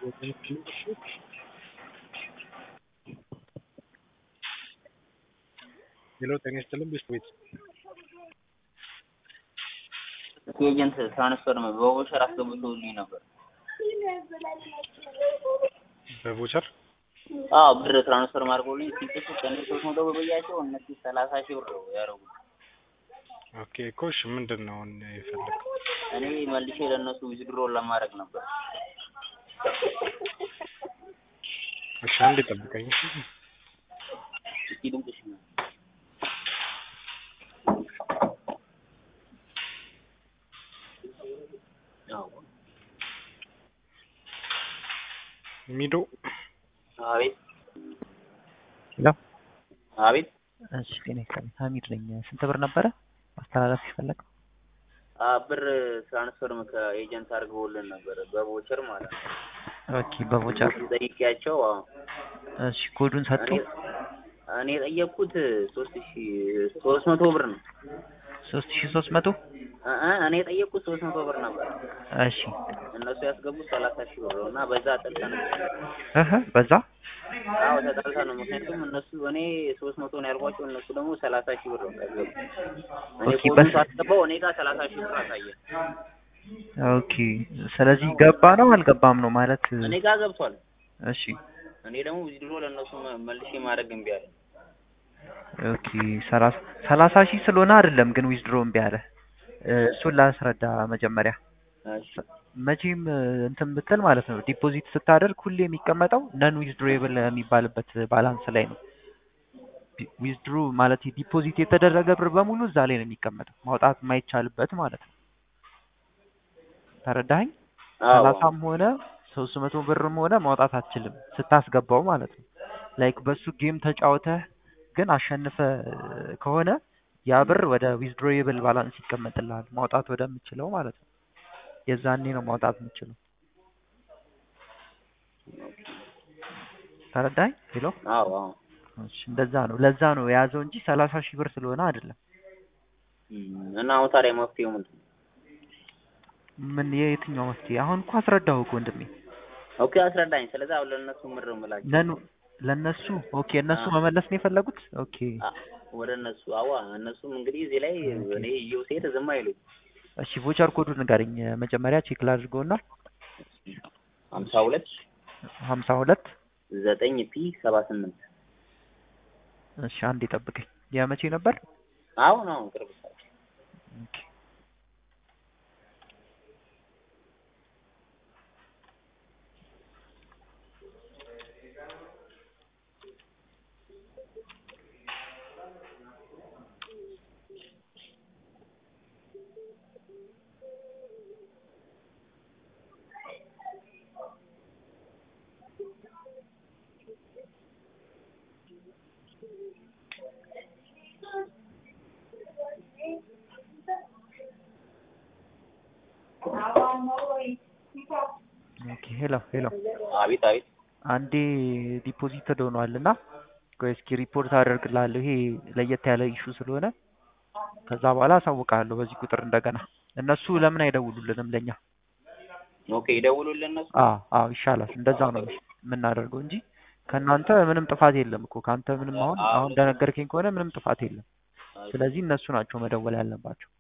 ሄሎ ጤና ይስጥልን ቤት ኤጀንት ትራንስፈር በቮቸር አስገብቶልኝ ነበር። በቮቸር አዎ ብር ትራንስፈር ማድርጎልኝ ሲጥሱ ከእኔ ሶስት መቶ ብር ብያቸው እነሱ ሰላሳ ሺህ ብር ነው ያደረጉት። ኦኬ እኮ እሺ ምንድን ነው አሁን የፈለገው? እኔ መልሼ ለእነሱ ዊዝድሮ ለማድረግ ነበር። እሺ አንዴ ጠብቀኝ። እስኪ ድምፅሽ ነው ሚዶ አቤት ሄሎ አቤት እሺ ጤና ይስጥልኝ ሀሚድ ነኝ ስንት ብር ነበረ ማስተላለፍ የፈለገው አ ብር ትራንስፈር ከኤጀንት አድርገውልን ነበር በቮቸር ማለት ነው። ኦኬ በቮቸር ጠይቄያቸው አዎ እሺ ኮዱን ሰጡ እኔ እኔ የጠየቅኩት ሶስት ሺ ሶስት መቶ ብር ነው። ሶስት ሺ ሶስት መቶ እ እ እኔ የጠየቅኩት ሶስት መቶ ብር ነበር። እሺ እነሱ ያስገቡት ሰላሳ ሺህ ብር ነው እና በዛ ጠልተን እህ በዛ አዎ ተጣልተን ነው። ምክንያቱም እነሱ እኔ ሶስት መቶ ነው ያልኳቸው እነሱ ደግሞ ሰላሳ ሺህ ብር ነው ያስገቡት። እኔ ኦኬ፣ ኮዱን በስ- ሳስገባው እኔ ጋር ሰላሳ ሺህ ብር አሳየ። ኦኬ ስለዚህ ገባ ነው አልገባም ነው ማለት እኔ ጋር ገብቷል። እሺ እኔ ደግሞ ዊዝድሮ ለእነሱ መ- መልሼ ማድረግ እምቢ አለ። ኦኬ ሰላሳ ሰላሳ ሺህ ስለሆነ አይደለም ግን ዊዝድሮ እምቢ አለ እ፣ እሱን ላስረዳ መጀመሪያ እሺ መቼም እ፣ እንትን ብትል ማለት ነው ዲፖዚት ስታደርግ ሁሌ የሚቀመጠው ነን ዊዝድሮብል የሚባልበት ባላንስ ላይ ነው። ዊዝድሮ ማለት ዲፖዚት የተደረገ ብር በሙሉ እዛ ላይ ነው የሚቀመጠው ማውጣት የማይቻልበት ማለት ነው። ተረዳኸኝ? አዎ ሰላሳም ሆነ ሶስት መቶ ብርም ሆነ ማውጣት አትችልም ስታስገባው ማለት ነው። ላይክ በሱ ጌም ተጫውተህ ግን አሸንፈ ከሆነ ያ ብር ወደ ዊዝድሮብል ባላንስ ይቀመጥልሃል ማውጣት ወደምችለው ማለት ነው። የዛኔ ነው ማውጣት የምችለው። ተረዳኝ? ሄሎ አዎ አዎ እሺ፣ እንደዛ ነው። ለዛ ነው የያዘው እንጂ ሰላሳ ሺህ ብር ስለሆነ አይደለም። እም፣ እና አሁን ታዲያ መፍትሄው ምንድን ነው? ምን የየትኛው መፍትሄ? አሁን እኮ አስረዳሁ እኮ ወንድሜ። ኦኬ አስረዳኝ። ስለዚህ አሁን ለእነሱ ምር ምላቸው ነኑ ለነሱ ኦኬ፣ እነሱ አዎ። መመለስ ነው የፈለጉት። ኦኬ አ- ወደ እነሱ አዋ እነሱም እንግዲህ እዚህ ላይ እኔ ይኸው ሴት ዝም አይሉኝ። እሺ፣ ቮቸር ኮዱን ንገረኝ መጀመሪያ ቼክ ላድርገውና ሀምሳ ሁለት ሀምሳ ሁለት ዘጠኝ ፒ ሰባ ስምንት እሺ፣ አንዴ ጠብቀኝ። የመቼ ነበር? አሁን አሁን ቅርብ ሰዓት ኦኬ ኦኬ። ሄሎ ሄሎ፣ አቤት አቤት አንዴ ዲፖዚት ሆኗል እና ቆይ እስኪ ሪፖርት አደርግልሃለሁ። ይሄ ለየት ያለ ኢሹ ስለሆነ ከዛ በኋላ አሳውቅሃለሁ በዚህ ቁጥር እንደገና። እነሱ ለምን አይደውሉልንም ለኛ? ኦኬ ይደውሉልን እነሱ አዎ አዎ ይሻላል። እንደዛ ነው የምናደርገው እንጂ ከእናንተ ምንም ጥፋት የለም እኮ ከአንተ ምንም አሁን አሁን እንደነገርከኝ ከሆነ ምንም ጥፋት የለም። ስለዚህ እነሱ ናቸው መደወል ያለባቸው።